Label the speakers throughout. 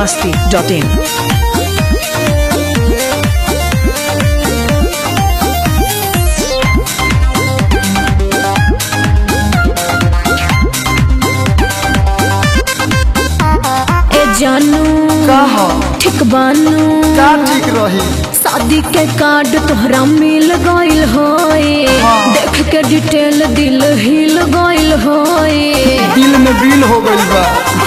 Speaker 1: masti.in.
Speaker 2: ए जानू
Speaker 3: कहा
Speaker 2: ठीक बानू
Speaker 3: का ठीक रही
Speaker 2: शादी के कार्ड तोहरा मिल गइल होए
Speaker 3: हाँ।
Speaker 2: देख के डिटेल दिल हिल गइल होए
Speaker 3: दिल में बिल हो गइल बा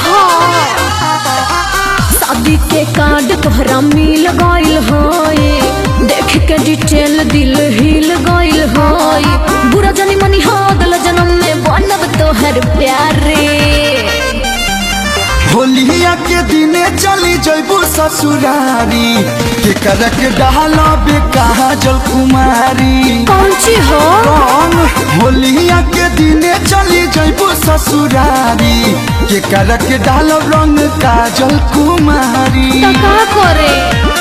Speaker 2: शादी के कार्ड तोहरा मिल गइल होए देख के डिटेल दिल हिल गइल होए बुरा जानी मनी हो अगला जन्म में बनब तोहर प्यारे
Speaker 3: होलिया के दिने चली जइबू ससुरारी के कर के डाला बे कहा जल कुमारी
Speaker 2: कौन ची हो
Speaker 3: कौन होलिया के दिने चली जइबू ससुरारी के कर के डाल रंग काजल कुमारी
Speaker 2: तो का करे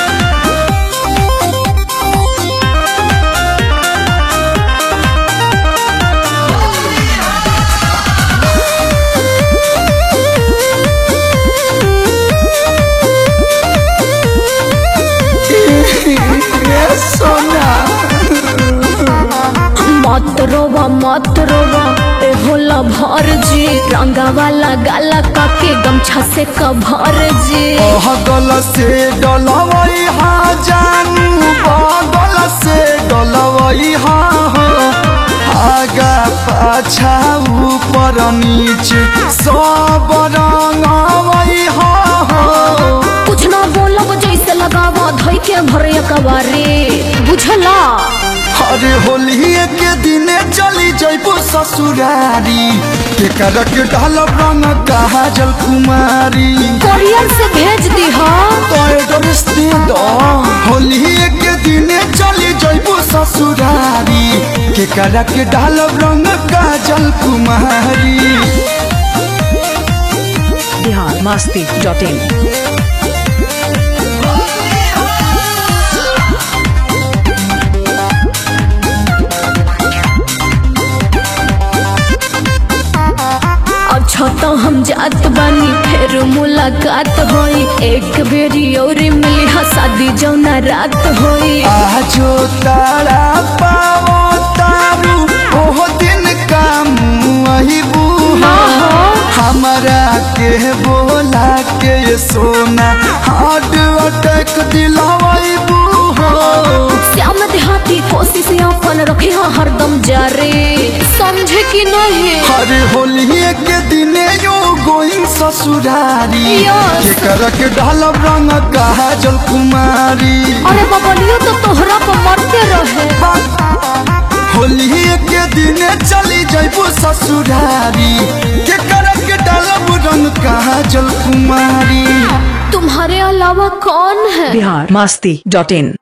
Speaker 3: ए सोना
Speaker 2: मत रोवा मत रोवा ए होला भर जी रंगा वाला गाला काके गमछा से कभर जी
Speaker 3: बगल से डलवई हा जानू बगल से डलवई हा हो आगा पाछा ऊपर नीचे सब रंगवई हा हो
Speaker 2: कुछ ना बोलब जैसे लगावा धोई के भर कबारे बुझला
Speaker 3: अरे होली के दिने चली जइबू ससुरारी के करक ढाल रंग कहा जल कुमारी
Speaker 2: कोरियर से भेज दी हा
Speaker 3: तो एड्रेस दे दो होली के दिने चली जइबू ससुरारी के करक ढाल रंग काजल कुमारी
Speaker 1: Bihar masti.in.
Speaker 2: अच्छा तो हम जात बानी फिर मुलाकात होई एक बेरी और मिली हा शादी जौना रात होई
Speaker 3: आजो तारा पावो तारू ओहो दिन काम वही बूहा हमारा के बोला के ये सोना हार्ट अटैक दिलावाई बूहो
Speaker 2: श्याम देहाती कोशिश अपन रखे हा हरदम जारे समझे कि नहीं
Speaker 3: हरे होली के दिने यो गोइंग ससुरारी
Speaker 2: Yes.
Speaker 3: के कर के ढालब रंग कहा जल कुमारी
Speaker 2: अरे बबलियो तो तोहरा पर मरते रहे
Speaker 3: होली के दिने चली जइबू ससुरारी के कर के ढालब रंग कहा जल कुमारी
Speaker 2: तुम्हारे अलावा कौन है
Speaker 1: Bihar masti.in.